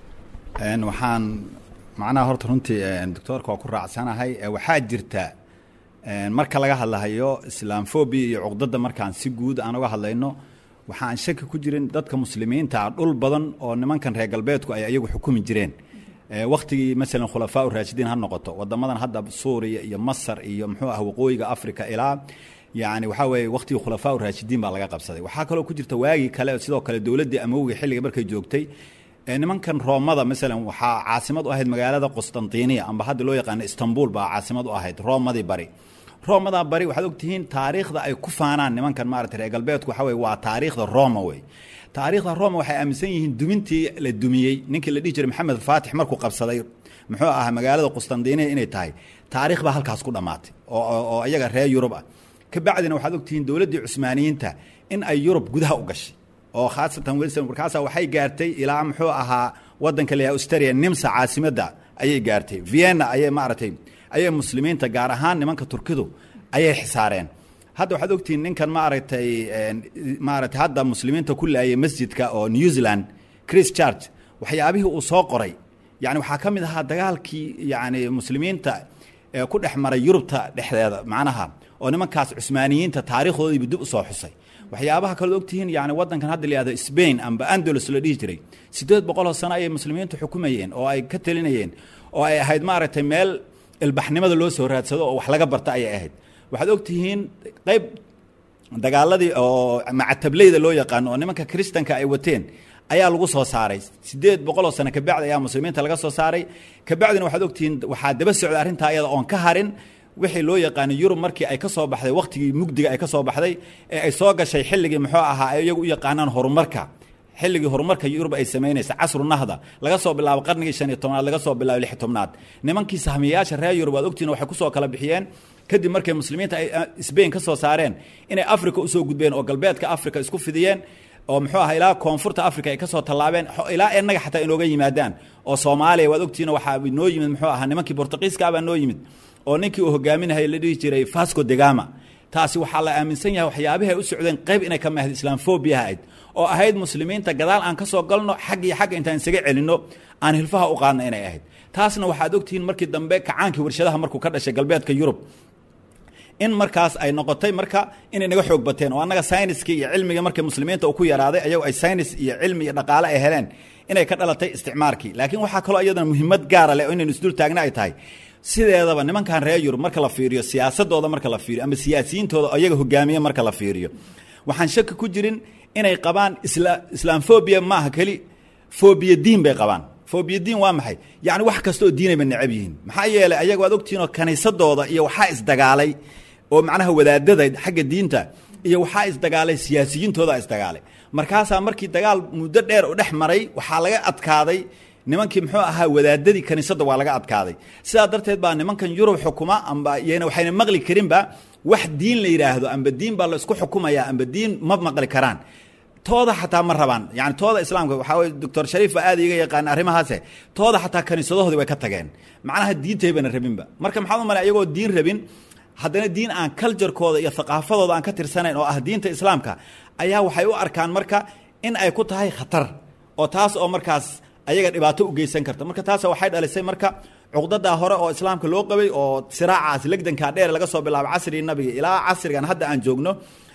Een, waxaan macnaha horta runtii een, doctoorka waa ku raacsanahay ee waxaa jirta een, marka laga hadlahayo islaamfobia iyo cuqdada markaan si guud aan uga hadlayno waxaan shaki ku jirin dadka muslimiinta ah dhul badan oo nimankan reer galbeedku ay ayagu xukumi jireen Ee, wakhtigii masalan khulafaa u raashidiin ha noqoto wadamadan hadda suuriya iyo masar iyo muxuu ah waqooyiga africa ilaa yani waxaa weeye wakhtigii khulafaa u raashidiin baa laga qabsaday waxaa kaloo ku jirta waagii kale sidoo kale dowladdii amowga xilliga markay joogtay ee nimankan roomada masalan waxaa caasimad u ahayd magaalada qustantiniya amba hadda loo yaqaano istanbul baa caasimad u ahayd roomadii bari roomada bari waxaad ogtihiin taariikhda ay ku faanaan nimankan maarata reer galbeedku waxa weye waa taariikhda roma wey taariikhda roma waxay aaminsan yihiin dumintii la dumiyey ninkii la dhihi jiray maxamed faatix markuu qabsaday muxuu ahaa magaalada qustantiniya inay tahay taariikh baa halkaas ku dhammaatay oo oo- oo iyaga reer yurub ah ka bacdina waxaad ogtihiin dowladdii cusmaaniyiinta in ay yurub gudaha u gashay oo khaasatan wilson markaasa waxay gaartay ilaa muxuu ahaa wadanka la austria nimsa caasimadda ayay gaartay vienna ayay maaragtay ayay muslimiinta gaar ahaan nimanka turkidu ayay xisaareen hadda waxaad ogtihiin ninkan maaragtay een, maaragtay hadda muslimiinta ku laayay masjidka oo new zealand chris church waxyaabihii uu soo qoray yani waxaa ka mid ahaa dagaalkii yani muslimiinta ee ku dhex maray yurubta dhexdeeda macnaha oo nimankaas cusmaaniyiinta taariikhdoodiibu dib usoo xusay waxyaabaha kaleod ogtihiin yani wadankan hadda la yihahdo spain amba andalus la dhihi jiray siddeed boqoloo sano ayay muslimiintu xukumayeen oo ay ka telinayeen oo ay ahayd maaragtay meel ilbaxnimada loo soo raadsado oo wax laga barta ayay ahayd waxaad ogtihiin qayb dagaaladii oo macatablayda loo yaqaano oo nimanka kristanka ay wateen ayaa lagu soo saaray siddeed boqoloo sano kabacdi ayaa muslimiinta laga soo saaray kabacdina waxaad ogtihiin waxaa daba socda arrintaa iyada oon ka harin wixii loo yaqaano yurub markii ay ka soo baxday wakhtigii mugdiga ay ka soo baxday ee ay soo gashay xilligii muxuu ahaa ay iyagu u yaqaanaan horumarka xilligii horumarka yurub ay samaynaysa casru nahda laga soo bilaabo qarnigii shan iyo tobnaad laga soo bilaabo lix iyo tobnaad nimankii sahmiyayaasha reer yurub aad ogtihiin waxay kusoo kala bixiyeen kadib markay muslimiinta ay ah, Spain ka soo saareen inay Afrika usoo gudbeen oo galbeedka Afrika isku fidiyeen oo muxuu ahaa ilaa koonfurta Afrika ay ka soo tallaabeen xo- ilaa innaga xataa inooga yimaadaan oo Soomaaliya waad ogtihiin waxaa noo yimid muxuu ahaa nimankii Portugiiska baa noo yimid oo ninkii uu hogaaminayay la dhihi jiray Vasco da Gama taasi waxaa la aaminsan yahay waxyaabaha ay u socdeen qayb inay ka mahad islaamfobia ahayd oo ahayd muslimiinta gadaal aan ka soo galno xag iyo xagga intaan isaga celinno aan hilfaha u qaadna inay ahayd taasna waxaad ogtihiin markii dambe kacaankii warshadaha markuu ka dhashay galbeedka Yurub in markaas ay noqotay marka inay naga xoog bateen oo annaga sayniskii iyo cilmigii markay muslimiinta uu ku yaraaday ayagu ay saynis iyo cilmi iyo dhaqaale ay heleen inay ka dhalatay isticmaarkii laakiin waxaa kaloo iyadana muhiimad gaara leh oo inaynu isdul taagna ay tahay sideedaba nimankan reer yurub marka la fiiriyo siyaasadooda marka la fiiriyo ama siyaasiyiintooda oo iyaga hogaamiye marka la fiiriyo waxaan shaki ku jirin inay qabaan isla islaamfobia maaha keli fobiya diin bay qabaan fobiya diin waa maxay yacni wax kasta oo diinayba necab yihiin maxaa yeelay ayaga waad ogtihiin oo kaniisadooda iyo waxaa isdagaalay oo macnaha wadaadada xagga diinta iyo waxaa isdagaalay siyaasiyiintooda isdagaalay markaasaa markii dagaal muddo dheer u dhex maray waxaa laga adkaaday nimankii muxuu ahaa wadaadadii kaniisadda waa laga adkaaday sidaa darteed baa nimankan yurub xukuma amba iyana waxayna maqli karinba wax diin la yidhaahdo amba diin baa la isku xukumaya amba diin ma maqli karaan tooda xataa ma rabaan yani tooda islaamka waxaa weye doctor shariif baa aad iga yaqaan arrimahaase tooda xataa kaniisadahoodii way ka tageen macnaha diintaybana rabinba marka maxaad u malay ayagoo diin rabin haddana diin aan culturekooda iyo thaqaafadooda aan ka tirsanayn oo ah diinta islaamka ayaa waxay u arkaan marka in ay ku tahay khatar oo taas oo markaas ayaga dhibaato u geysan karta marka taas waxay dhalisay marka cuqdadaa hore oo islaamka loo qabay oo siraacaas legdankaa dheer laga soo bilaabo casrigii nabiga ilaa casrigan hadda aan joogno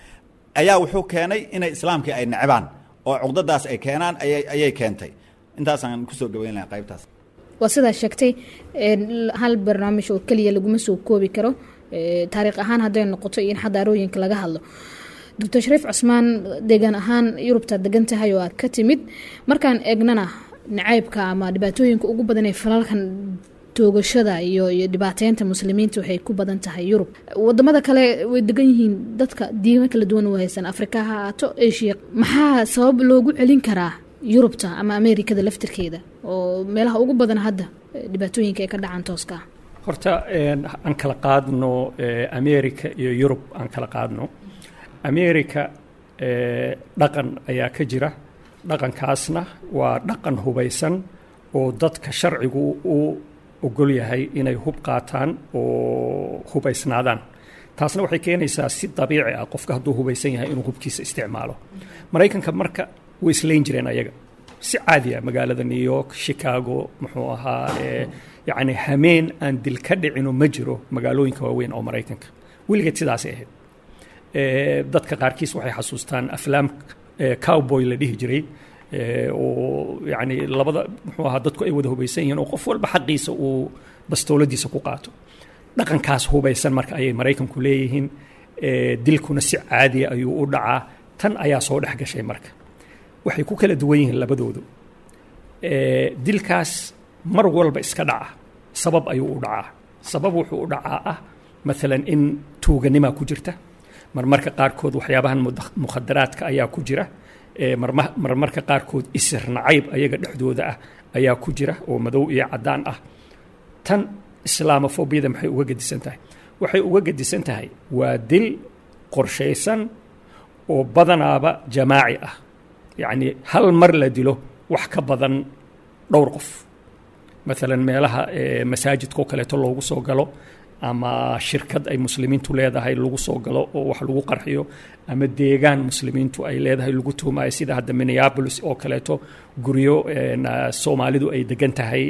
ayaa wuxuu keenay inay islaamkii ay necbaan oo cuqdadaas ay keenaan ayay ayay keentay intaasaan kusoo gabayn lahay qaybtaas waa sidaa sheegtay een, hal barnaamij oo keliya laguma soo koobi karo ee, taariikh ahaan hadday noqoto iyo in xadaarooyinka laga hadlo doctor shariif cusmaan deegaan ahaan yurubta degan tahay oo aad ka timid markaan eegnana nacaybka ama dhibaatooyinka ugu badan ee falalkan toogashada iyo iyo dhibaateynta muslimiinta waxay ku badan tahay yurub wadamada kale way degan yihiin dadka diimo kala duwan u haysan afrika ha ahaato asia maxaa sabab loogu celin karaa yurubta ama ameerikada laftirkeeda oo meelaha ugu badan hadda eh, dhibaatooyinka ay ka dhacaan tooska ah horta een, aan kala qaadno eh, america iyo yurub aan kala qaadno america dhaqan ayaa ka jira dhaqankaasna waa dhaqan hubaysan oo dadka sharcigu u ogol yahay inay hub qaataan oo hubaysnaadaan taasna waxay keenaysaa si dabiici ah qofka hadduu hubaysan yahay inuu hubkiisa isticmaalo maraykanka marka way islayn jireen ayaga si caadi ah magaalada new york chicago muxuu ahaa yacni hameen aan dil ka dhicino ma jiro magaalooyinka waaweyn oo maraykanka weligeed sidaasay ahayd dadka qaarkiis waxay xasuustaan aflaam cowboy la dhihi jiray oo yacni labada muxuu ahaa dadku ay wada hubaysan yihiin oo qof walba xaqiisa uu bastooladiisa ku qaato dhaqankaas hubaysan marka ayay maraykanku leeyihiin dilkuna si caadiya ayuu u dhacaa tan ayaa soo dhex gashay marka waxay ku kala duwan yihiin labadoodu dilkaas mar walba iska dhaca sabab ayuu u dhacaa sabab wuxuu u dhacaa ah maalan in tuuganimaa ku jirta marmarka qaarkood waxyaabahan mukhadaraadka ayaa ku jira marmarka qaarkood isir nacayb ayaga dhexdooda ah ayaa ku jira oo madow iyo caddaan ah tan islaamofobiyada maxay uga gedisan tahay waxay uga gedisan tahay waa dil qorshaysan oo badanaaba jamaaci ah yacni hal mar la dilo wax ka badan dhowr qof maalan meelaha masaajidka oo kaleeto loogu soo galo ama shirkad ay muslimiintu leedahay lagu soo galo oo wax lagu qarxiyo ama deegaan muslimiintu ay leedahay lagu tuhmayo sida hadda minneapolis oo kaleeto guryo soomaalidu ay degan tahay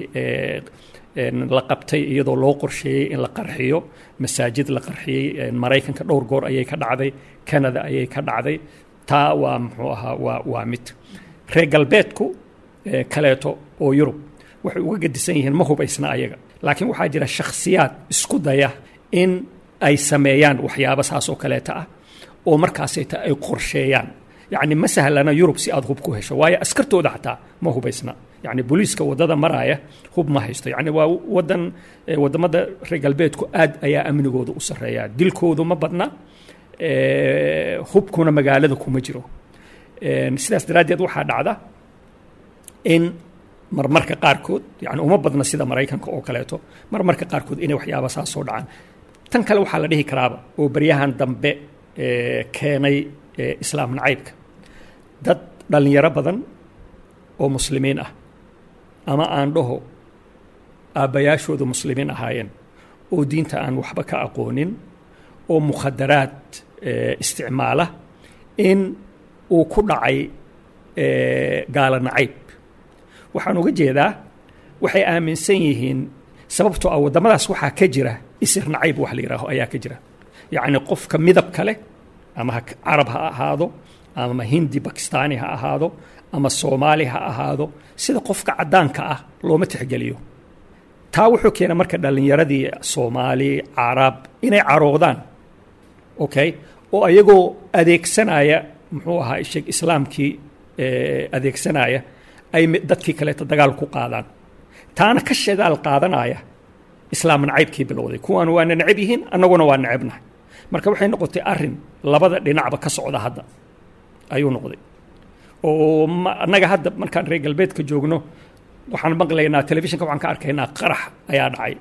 la qabtay iyadoo loo qorsheeyey in la qarxiyo masaajid la qarxiyey maraykanka dhowr goor ayay ka dhacday canada ayay ka dhacday taa waa muxuu ahaa waa waa mid reer galbeedku kaleeto oo yurub waxay uga gedisan yihiin ma hubaysna ayaga laakiin waxaa jira shakhsiyaad isku daya in ay sameeyaan waxyaabo saas oo kaleeta ah oo markaasayta ay qorsheeyaan yacni ma sahlana yurub si aad hub ku hesho waayo askartooda xataa ma hubaysna yacni booliiska waddada maraaya hub ma haysto yacni waa waddan waddamada reer galbeedku aad ayaa amnigooda u sarreeya dilkoodu ma badna hubkuna magaalada kuma jiro sidaas daraaddeed waxaa dhacda in marmarka qaarkood yani uma badna sida maraykanka oo kaleeto marmarka qaarkood inay waxyaaba saas soo dhacaan tan kale waxaa la dhihi karaaba oo baryahan dambe keenay islaam nacaybka dad dhallinyaro badan oo muslimiin ah ama aan dhaho aabbayaashooda muslimiin ahaayeen oo diinta aan waxba ka aqoonin oo mukhadaraad isticmaala in uu ku dhacay gaala nacayb waxaan uga jeedaa waxay aaminsan yihiin sababtoo ah waddamadaas waxaa ka jira isir nacayb wax la yidhaaho ayaa ka jira yacni qofka midabka leh ama carab ha ahaado ama hindi bakistaani ha ahaado ama soomaali ha ahaado sida qofka caddaanka ah looma tixgeliyo taa wuxuu keena marka dhallinyaradii soomaali carab inay caroodaan okay oo ayagoo adeegsanaya muxuu ahaa sheeg islaamkii adeegsanaya ay dadkii kaleeta dagaal ku qaadaan taana ka shadaal qaadanaya islaam nacaybkii bilowday kuwaan waana necab yihiin annaguna waa necabnahay marka waxay noqotay arin labada dhinacba ka socda hadda ayuu noqday oo annaga hadda markaan reer galbeedka joogno waxaan maqlaynaa telefishinka waxaan ka arkaynaa qarax ayaa dhacay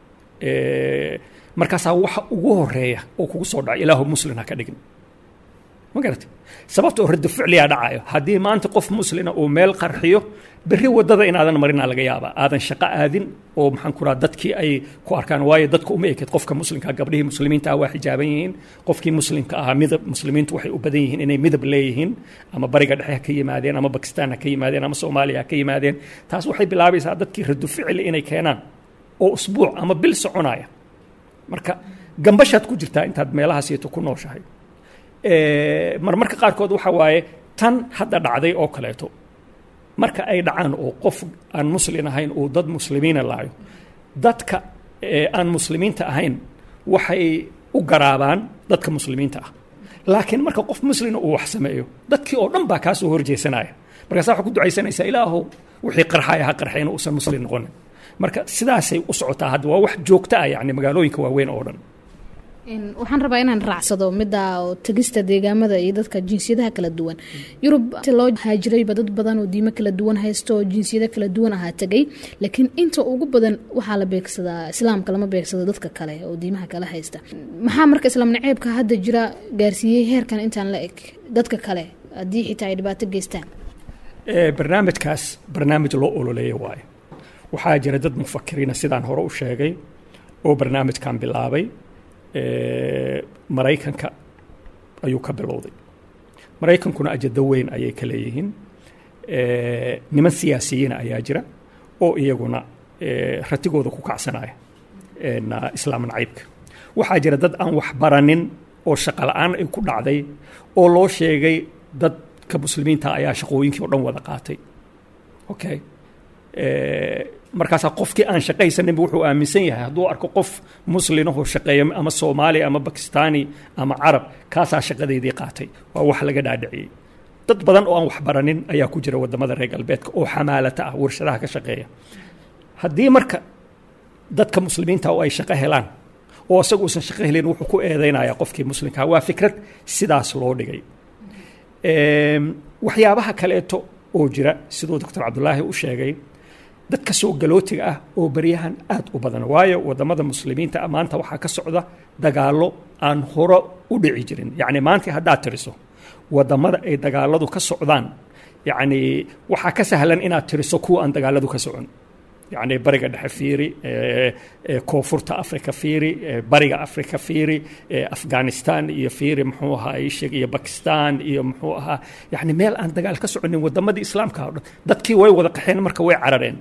markaasaa waxa ugu horeeya oo kugu soo dhacay ilaahu muslin ha ka dhigin ma garatay sababta oo radda ficliyaa dhacayo haddii maanta qof muslina uu meel qarxiyo berri waddada inaadan marinaa laga yaabaa aadan shaqo aadin oo maxaan ku raha dadkii ay ku arkaan waayo dadka uma ekeed qofka muslimka gabdhihii muslimiinta ah waa xijaaban yihiin qofkii muslimka ahaa midab muslimiintu waxay u badan yihiin inay midab leeyihiin ama bariga dhexe ha ka yimaadeen ama bakistaan ha ka yimaadeen ama soomaaliya ha ka yimaadeen taas waxay bilaabaysaa dadkii raddu ficli inay keenaan oo usbuuc ama bil soconaya marka gambashaad ku jirtaa intaad meelahaasieto ku nooshahay marmarka qaarkood waxa waaye tan hadda dhacday oo kaleeto marka ay dhacaan oo qof aan muslin ahayn uu dad muslimiina laayo dadka aan muslimiinta ahayn waxay u garaabaan dadka muslimiinta ah laakiin marka qof muslina uu wax sameeyo dadkii oo dhan baa kaa soo horjeesanaya markaasa waxaa ku ducaysanaysaa ilaahow wixii qarxaya ha qarxayna uusan muslin noqonin marka sidaasay u socotaa hadda waa wax joogta ah yani magaalooyinka waaweyn oo dhan waxaan rabaa inaan raacsado midda oo tegista deegaamada iyo dadka jinsiyadaha kala duwan yurub loo haajirayba dad badan oo diimo kala duwan haysto oo jinsiyado kala duwan ahaa tegay laakiin inta ugu badan waxaa la beegsadaa islaamka lama beegsado dadka kale oo diimaha kale haysta maxaa marka islaam naceebka hadda jira gaarsiiyey heerkan intaan la eg dadka kale haddii xitaa ay dhibaato geystaan barnaamijkaas barnaamij loo ololeeya waayo waxaa jira dad mufakiriina sidaan hore u sheegay oo barnaamijkan bilaabay maraykanka ayuu ka bilowday maraykankuna ajado weyn ayay ka leeyihiin niman siyaasiyiina ayaa jira oo iyaguna ratigooda ku kacsanaya islaam nacaybka waxaa jira dad aan wax baranin oo shaqo la-aan ay ku dhacday oo loo sheegay dadka muslimiinta ayaa shaqooyinkii o dhan wada qaatay okay markaasaa qofkii aan shaqaysaninba wuxuu aaminsan yahay hadduu arko qof muslinahoo shaqeeya ama soomaali ama bakistaani ama carab kaasaa shaqadeydii qaatay waa wax laga dhaadhiciyey dad badan oo aan wax baranin ayaa ku jira wadamada reer galbeedka oo xamaalata ah warshadaha ka shaqeeya haddii marka dadka muslimiinta oo ay shaqo helaan oo isagu uusan shaqo helin wuxuu ku eedeynaya qofkii muslimkaa waa fikrad sidaas loo dhigay waxyaabaha kaleeto oo jira siduu doctor cabdulaahi u sheegay dadka soo galootiga ah oo baryahan aad u badan waayo wadamada muslimiinta ah maanta waxaa ka socda dagaallo aan hore u dhici jirin yacni maanta haddaad tiriso wadamada ay dagaaladu ka socdaan yacni waxaa ka sahlan inaad tiriso kuwa aan dagaaladu ka socon yacni bariga dhexe fiiri koonfurta africa fiiri bariga africa fiiri afghanistan iyo fiiri muxuu ahaa isheg iyo bakistan iyo muxuu ahaa yacni meel aan dagaal ka soconin wadamadii islaamka o dhan dadkii way wada qaxeen marka way carareen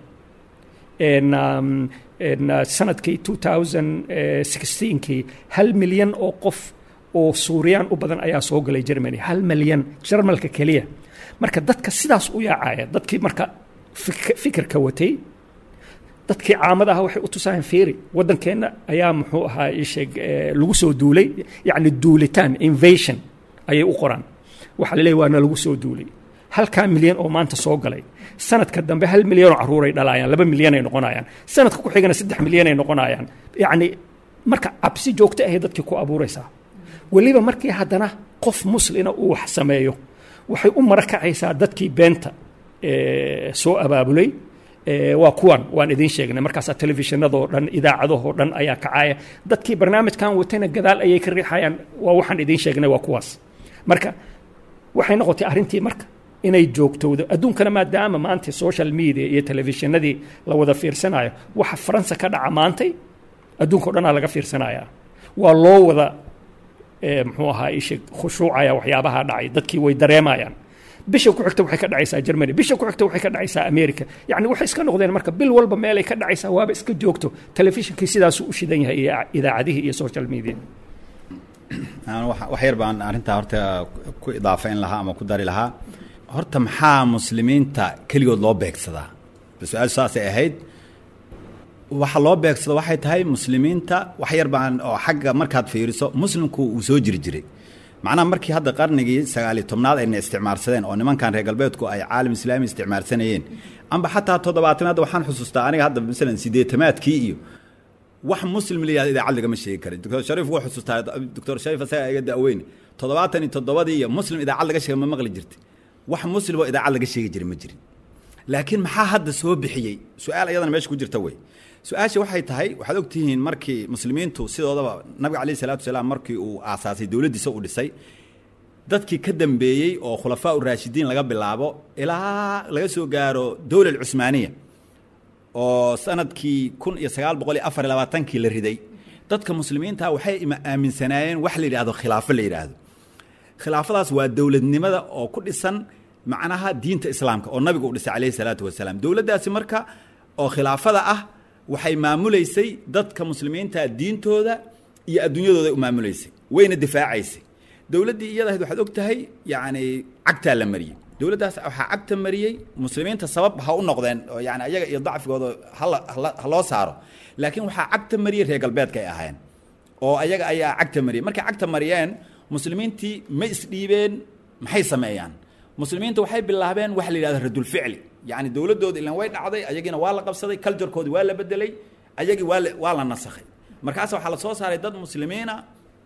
sanadkii two thousand sixteenkii hal milyan oo qof oo suuriyaan u badan ayaa soo galay germany hal milyan jarmalka keliya marka dadka sidaas u yaacaya dadkii marka fikirka watay dadkii caamada ah waxay u tusayaan fiiri waddankeenna ayaa muxuu ahaa isheeg lagu soo duulay yacni duulitaan invasion ayay u qoraan waxaa laleeyahy waana lagu soo duulay halkaa milyan oo maanta soo galay sanadka dambe hal milyan oo caruuray dhalaayaan laba milyan ay noqonayaan sanadka ku xigana saddex milyan ay noqonayaan yacni marka cabsi joogto ahay dadkii ku abuuraysaa weliba markii haddana qof muslina uu wax sameeyo waxay u marakacaysaa dadkii beenta soo abaabulay waa kuwan waan idiin sheegnay markaasaa telefishinadoo dhan idaacadahoo dhan ayaa kacaya dadkii barnaamijkan watayna gadaal ayay ka riixayaan waa waxaan idiin sheegnay waa kuwaas marka waxay noqotay arrintii marka inay joogtowdo adduunkana maadaama maanta social media iyo telefishinadii la wada fiirsanayo waxa faransa ka dhaca maantay adduunka o dhanaa laga fiirsanaya waa loo wada muxuu ahaa ishe khushuucaya waxyaabaha dhacay dadkii way dareemayaan bisha ku xigta waxay ka dhacaysaa germany bisha ku xigta waxay ka dhacaysaa america yacni waxay iska noqdeen marka bil walba meelay ka dhacaysaa waaba iska joogto telefishinkii sidaasuu u shidan yahay iyo idaacadihii iyo social media wax yar baan arrintaa horta ku idaafayn lahaa ama ku dari lahaa horta maxaa muslimiinta keligood loo beegsadaa su-aal saasay ahayd waxa loo beegsado waxay tahay muslimiinta wax yar baan oo xagga markaad fiiriso muslimku uu soo jiri jiray macnaha markii hadda qarnigii sagaaliyo tobnaad ayna isticmaarsadeen oo nimankan reer galbeedku ay caalam islaami isticmaarsanayeen amba xataa toddobaatanaad waxaan xusuustaa aniga hadda masalan sideetamaadkii iyo wax muslim la yihahdo idaacad lagama sheegi karin doctor shariif wuu xusuustaa doctor shariif asaga iga da'weyne toddobaatan iyo toddobadii iyo muslim idaacad laga sheega ma maqli jirta wax muslim oo idaacad laga sheegi jiray ma jirin laakiin maxaa hadda soo bixiyey su-aal iyadana meesha ku jirta wey su-aasha waxay tahay waxaad ogtihiin markii muslimiintu sidoodaba nabiga calayhi salaatu wasalaam markii uu aasaasay dowladdiisa u dhisay dadkii ka dambeeyey oo khulafaa u raashidiin laga bilaabo ilaa laga soo gaaro dowla alcusmaaniya oo sanadkii kun iyo sagaal boqol iyo afar iyo labaatankii la riday dadka muslimiinta waxay aaminsanaayeen wax la yidhahdo khilaafo la yidhaahdo khilaafadaas waa dowladnimada oo ku dhisan macnaha diinta islaamka oo nabigu u dhisay calayhi salaatu wasalaam dowladdaasi marka oo khilaafada ah waxay maamulaysay dadka muslimiinta diintooda iyo adduunyadooda u maamulaysay wayna difaacaysay dowladdii iyada ahayd waxaad og tahay yacni cagtaa la mariyey dowladdaas waxaa cagta mariyey muslimiinta sabab ha u noqdeen oo yani ayaga iyo dacfigooda hala ha loo saaro laakiin waxaa cagta mariyey reer galbeedka ay ahaayeen oo ayaga ayaa cagta mariyey markay cagta mariyeen muslimiintii ma isdhiibeen maxay sameeyaan muslimiinta waxay bilaabeen waxa la yidhahdo radulficli yacni dowladdooda ilan way dhacday ayagiina waa la qabsaday culturekoodi waa la bedelay ayagii waa la waa la nasakhay markaas waxaa la soo saaray dad muslimiina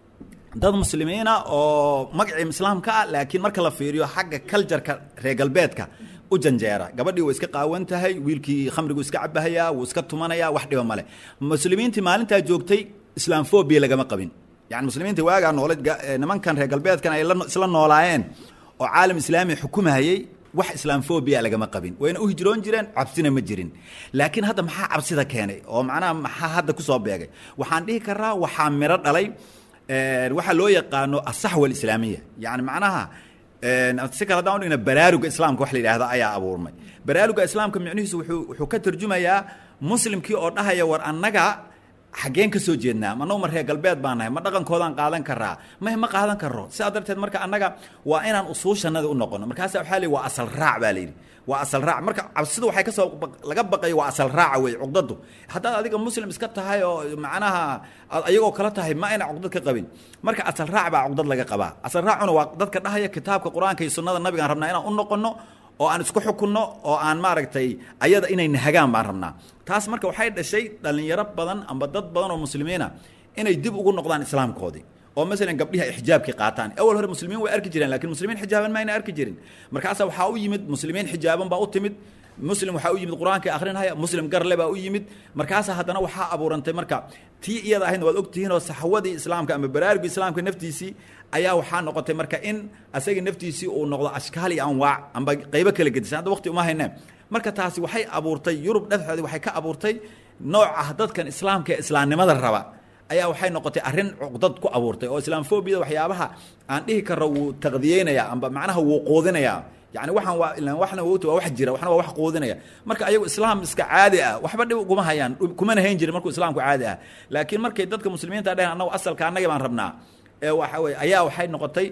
dad muslimiina oo magacii islaamka ah laakiin marka la fiiriyo xagga cultureka reer galbeedka u janjeera gabadhii way iska qaawan tahay wiilkii khamrigu iska cabahayaa wuu iska tumanayaa wax dhiba male muslimiintii maalintaa joogtay islaamfobia lagama qabin yani muslimiinta waagaa noole nimankan reer galbeedkan ay la- isla noolaayeen oo caalam islaami xukumahayey wax islaamfobia lagama qabin wayna u hijroon jireen cabsina ma jirin laakiin hadda maxaa cabsida keenay oo macnaha maxaa hadda kusoo beegay waxaan dhihi karaa waxaa miro dhalay een, waxaa loo yaqaano asaxwa alislaamiya yani macnaha een, si kale haddaan udhigna baraaruga islaamka wax la yidhaahda ayaa abuurmay baraaruga islaamka micnihiisu wuxuu wuxuu ka tarjumayaa muslimkii oo dhahaya war annaga xaggeen ka soo jeednaa ma annagu ma reer galbeed baan nahay ma dhaqankoodaan qaadan karaa maya ma qaadan karo sidaa darteed marka annaga waa inaan usuushanada u noqono markaasa waxaa la yidhi waa asal raac baa la yidhi waa asal raac marka cabsidu waxay kasoo baq- laga baqayo waa asal raaca wey cuqdadu haddaad adiga muslim iska tahay oo macnaha aad ayagoo kala tahay ma ayna cuqdad ka qabin marka asal raac baa cuqdad laga qabaa asal raacuna waa dadka dhahaya kitaabka qur-aanka iyo sunnada nabigaan rabnaa inaan u noqono oo aan isku xukunno oo aan maaragtay ayada inay nahagaan baan rabnaa taas marka waxay dhashay dhalinyaro badan amba dad badan oo muslimiina inay dib ugu noqdaan islaamkoodii oo masalan gabdhihi ay xijaabkii qaataan awal hore muslimiin way arki jireen laakiin muslimiin xijaaban ma ayna arki jirin markaasaa waxaa u yimid muslimiin xijaaban baa u timid muslim waxaa u yimid qur-aankii akhrinaya muslim garle baa u yimid markaasaa haddana waxaa abuurantay marka tii iyada ahaydna waad ogtihiin oo saxwadii islaamka ama baraarugii islaamka naftiisii ayaa waxaa noqotay marka in asagii naftiisii uu noqdo ashkaal iyo anwaac amba qaybo kala gedisan hadda waqti uma hayne marka taasi waxay abuurtay yurub dhexdeeda waxay ka abuurtay nooc ah dadkan islaamka ee islaamnimada raba ayaa waxay noqotay arrin cuqdad ku abuurtay oo islaamfobiyada waxyaabaha aan dhihi karo wuu taqdiyeynaya amba macnaha wuu quudinaya yani waxaan waa ilaan waxna wogta waa wax jira waxna waa wax quudinaya marka ayagu islaam iska caadi ah waxba dhib kuma hayaan dhib kumana hayn jirin markuu islaamku caadi ah laakiin markay dadka muslimiinta dheheen annagu asalka annagii baan rabnaa ee waxa weye ayaa waxay noqotay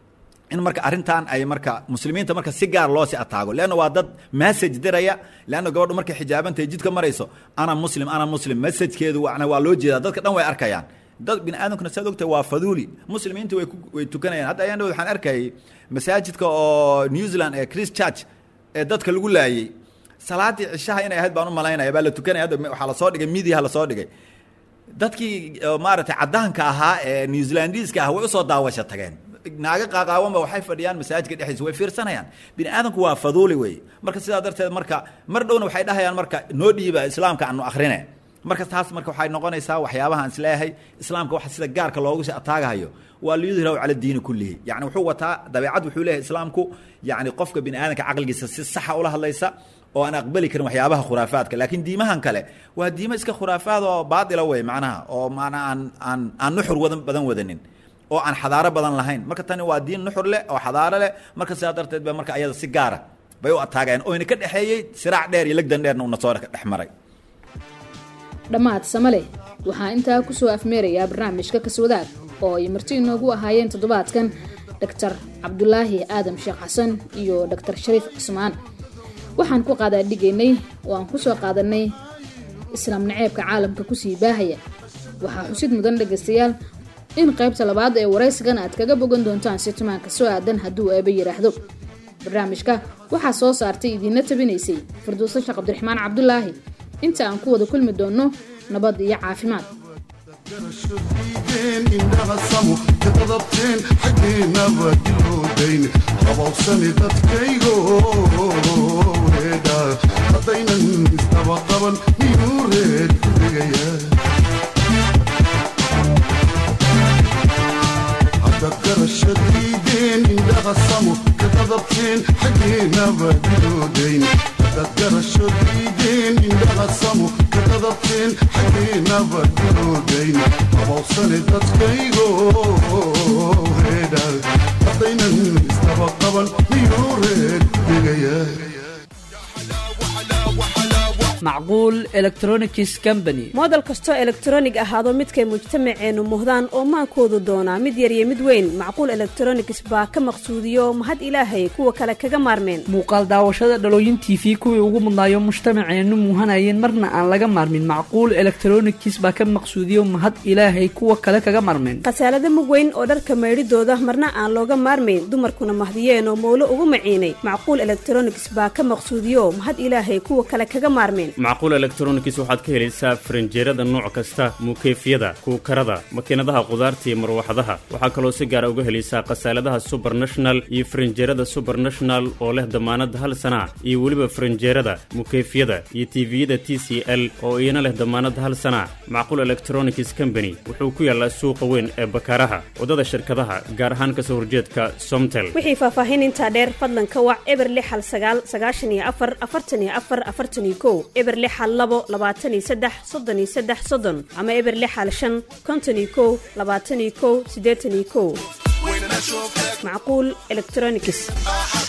in marka arrintan ay marka muslimiinta marka si gaar loo si ataago leanna waa dad message diraya leanna gabadhu markay xijaabantahay jidka marayso ana muslim ana muslim messagekeedu wana waa loo jeedaa dadka dhan way arkayaan dad bini aadamkuna saad ogtahay waa faduuli muslimiinta way ku- way tukanayaan hadda ayaan dhawd waxaan arkayay masaajidka oo new zealand ee christ church ee dadka lagu laayey salaadii cishaha inay ahayd baan u malaynaya baa la tukanaya hadda waxaa lasoo dhigay midiyaha lasoo dhigay dadkii oo maaragtay caddaanka ahaa ee new zealandiiska ah way usoo daawasho tageen naaga qaaqaawanba waxay fadhiyaan masaajidka dhexdiisa way fiirsanayaan bini aadamku waa faduuli wey marka sidaa darteed marka mar dhowna waxay dhahayaan marka noo dhiiba islaamka aanu akhrine marka taas marka waxay noqonaysaa waxyaabaha aan isleeyahay islaamka waxa sida gaarka loogu si ataagahayo waa liyudhiraw cala diini kullihi yani wuxuu wataa dabeecad wuxuu leeyahay islaamku yani qofka bini aadamka caqligiisa si saxa ula hadlaysa oo aan aqbali karin waxyaabaha khuraafaadka laakiin diimahan kale waa diimo iska khuraafaad oo baatila wey macnaha oo maanaa aan aan aan nuxur wadan badan wadanin oo aan xadaaro badan lahayn marka tani waa diin nuxur leh oo xadaaro leh marka sidaa darteed ba marka ayada si gaara bay u ataagayeen oyna ka dhexeeyey siraac dheer iyo legdan dheerna uuna soo dhex maray dhammaad samale waxaa intaa kusoo afmeerayaa barnaamijka kaswadaag oo ay marti inoogu ahaayeen toddobaadkan doctor cabdulaahi aadam sheekh xasan iyo doctor shariif cusmaan waxaan ku qaadaadhigaynay oo aan kusoo qaadanay islaam naceebka caalamka kusii baahaya waxaa xusid mudan dhegaystayaal in qaybta labaad ee waraysigan aad kaga bogan doontaan si tumaanka soo aadan hadduu eeba yidhaahdo barnaamijka waxaa soo saartay idiinla tabinaysay farduuso sheekh cabdiraxmaan cabdulaahi inta aan ku wada kulmi doonno nabad iyo caafimaad indhahasamu ka dadabteen xaggeennaba diloodayn qabowsani dadkaygo reedha haddaynan isdaba qaban miyuu reed ku dhigaya haddaad garashadiideen indhahasamu ka dadabteen xaggeennaba diloodayn haddaad garashadiideen indhahasamu ka dadabteen xaggeennaba diloodayn qabowsani dadkaygo reedha haddaynan isdaba qaban miyuu reed ku dhigaya macquul electronics company moodel kastoo elektronig ahaado midkay mujtamaceennu muhdaan oo maankoodu doonaa mid yar iyo mid weyn macquul electronics baa ka maqsuudiyo mahad ilaahay kuwa kale kaga maarmeen muuqaal daawashada dhalooyin t v kuwii ugu mudnaayo mujtamaceennu muuhanayeen marna aan laga maarmin macquul electronics baa ka maqsuudiyo mahad ilaahay kuwa kale kaga maarmeen khasaalada mug weyn oo dharka maydhidooda marna aan looga maarmayn dumarkuna mahdiyeen oo mowlo ugu maciinay macquul electronics baa ka maqsuudiyo mahad ilaahay kuwa kale kaga maarmeen macquul electronics waxaad ka helaysaa faranjeerada nooc kasta muukeyfyada kuukarada makiinadaha qudaarta iyo marwaxadaha waxaa kaloo si gaara uga helaysaa khasaaladaha subernational iyo faranjeerada subernational oo leh damaanad hal sana iyo weliba faranjeerada mukeyfyada iyo tiviyada t c l oo iyana leh damaanad hal sana macquul electronics company wuxuu ku yaalaa suuqa weyn ee bakaaraha waddada shirkadaha gaar ahaan kasoo horjeedka somtel wixii faahfaahin intaa dheer fadlan ka wac eber lix hal sagaal sagaashan iyo afar afartan iyo afar afartan iyo kow eber lix hal labo labaatan iyo saddex soddon iyo saddex soddon ama eber lix hal shan konton iyo kow labaatan iyo kow siddeetan iyo kow macquul electronics